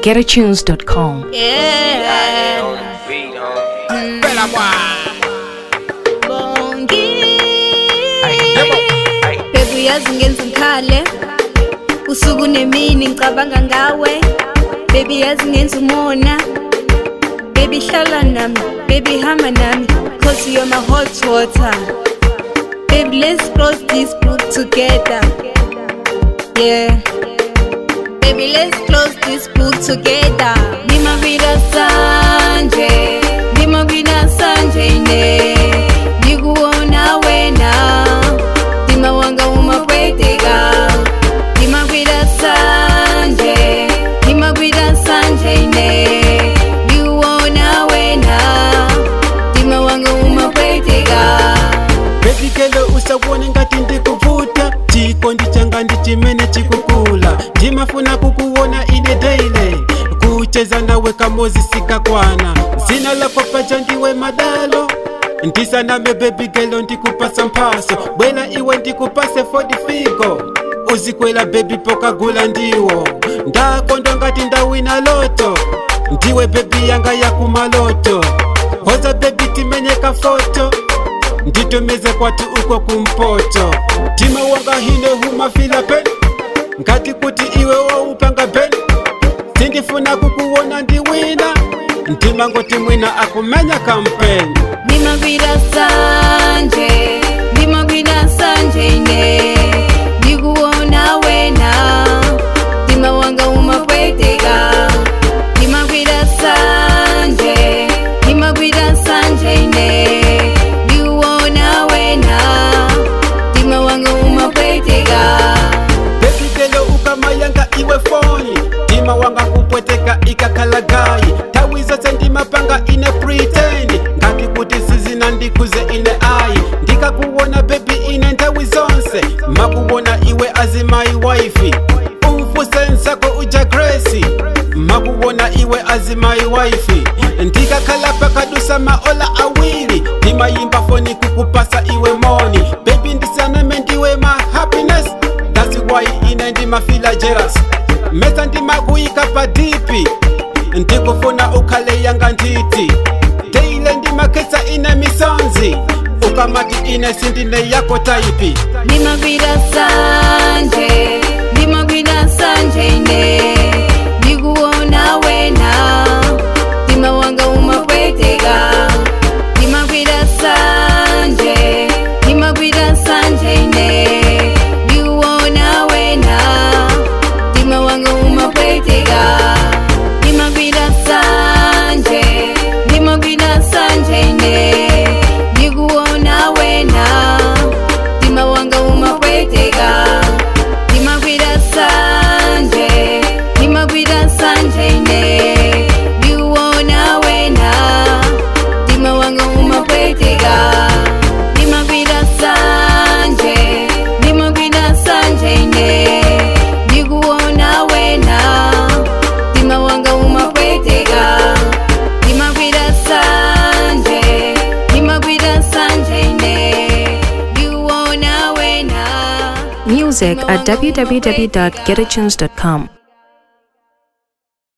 getatunes.com. Yeah. Bella Bongi. Yebo. Baby uyazi ngenza ngikhale usuku nemini ngicabanga ngawe baby yazi ngenza umona baby hlala nami baby hamba nami cause you're my hot water baby let's cross this brook together yeah baby let's close this book together nimagwira sanje nimagwira sanje ne nikuona wena ndima wanga umapweteka nimagwira sanje nimagwira sanje ne nikuona wena ndima wanga umapweteka bebikelo usabone ngati ndikuvuta chikondi changa ndi chimene chikukula ndimafuna kukuona ine daily kucheza nawe kamozi sikakwana zina lako paja ndiwe madalo ndisaname bebigelo ndikupasa mphaso bwela iwe ndikupase fodi figo uzikwela bebi pokagula ndiwo ndakondo ngati ndawina loto ndiwe bebi yanga yakumaloto hoza bebi timenyeka foto nditomeze kwati uko kumpoto tima wanga hine humafila pen ngati kuti iwe waupanga pen sindifuna kukuona ndiwina ndima ngoti mwina akumenya kampeni nimagwira sanje nimagwira sanje ne ndikuona wena ndima wanga umapweteka nimagwira sanje nimagwira sanje ne ndikuona wena ndima wanga umapweteka bebigelo ukamayanga iwe foni ndima wanga kupweteka ikakalagayi tawi zose ndimapanga ine pretend ngati kuti sizina ndikuze ine ayi ndikakuwona bebi ine nthawi zonse makuwona iwe azimayi waifi umfusensako uja gresi makuwona iwe azimayi waifi ndikakhala pakadusa maola awiri ndimayimba foni kukupasa iwe moni bebi ndisaname ndiwe ma happiness That's why ine ndimafila jealous mesa ndimakuyika padipi ndikufuna ukhale yanga nditi deile ndimakhetsa ine misonzi ukamati ine sindine yako taipi nimagwira sanje nimagwira sanje ne ndikuona wena ndima wanga umapweteka nimagwira sanje nimagwira sanje ne ndikuona wena ndima wanga umapweteka nimagwira sanje nimagwira sanje ne ndikuona wena ndima wanga umapweteka nimagwira sanje nimagwira sanje ne ndikuona wena ndima wanga umapweteka nimagwira sanje nimagwira sanje ne ndikuona wena ndima wanga umapweteka nimagwira sanje nimagwira sanje ne ndikuona wena Music at www.getatunes.com.